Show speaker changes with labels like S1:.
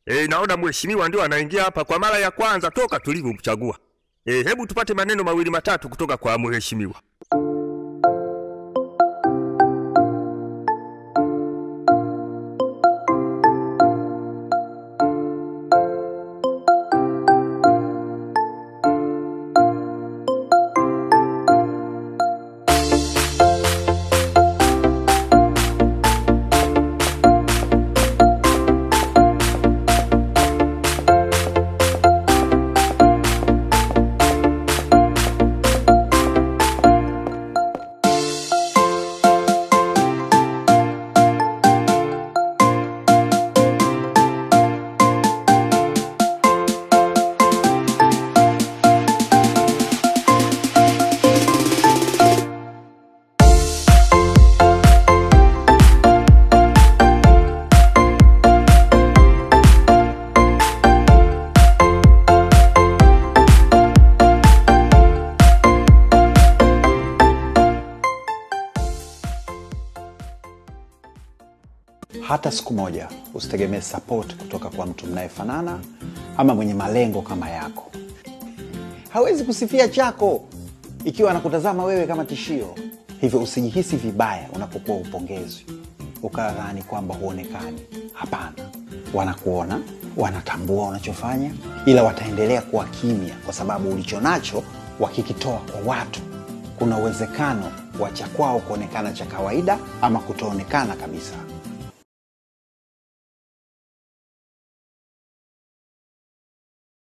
S1: E, naona mheshimiwa ndio anaingia hapa kwa mara ya kwanza toka tulivyomchagua. E, hebu tupate maneno mawili matatu kutoka kwa mheshimiwa.
S2: hata siku moja usitegemee support kutoka kwa mtu mnayefanana ama mwenye malengo kama yako hawezi kusifia chako ikiwa anakutazama wewe kama tishio hivyo usijihisi vibaya unapokuwa upongezwi ukadhani kwamba huonekani hapana wanakuona wanatambua unachofanya ila wataendelea kuwa kimya kwa sababu ulicho nacho wakikitoa kwa watu kuna uwezekano wa cha kwao kuonekana cha kawaida ama kutoonekana kabisa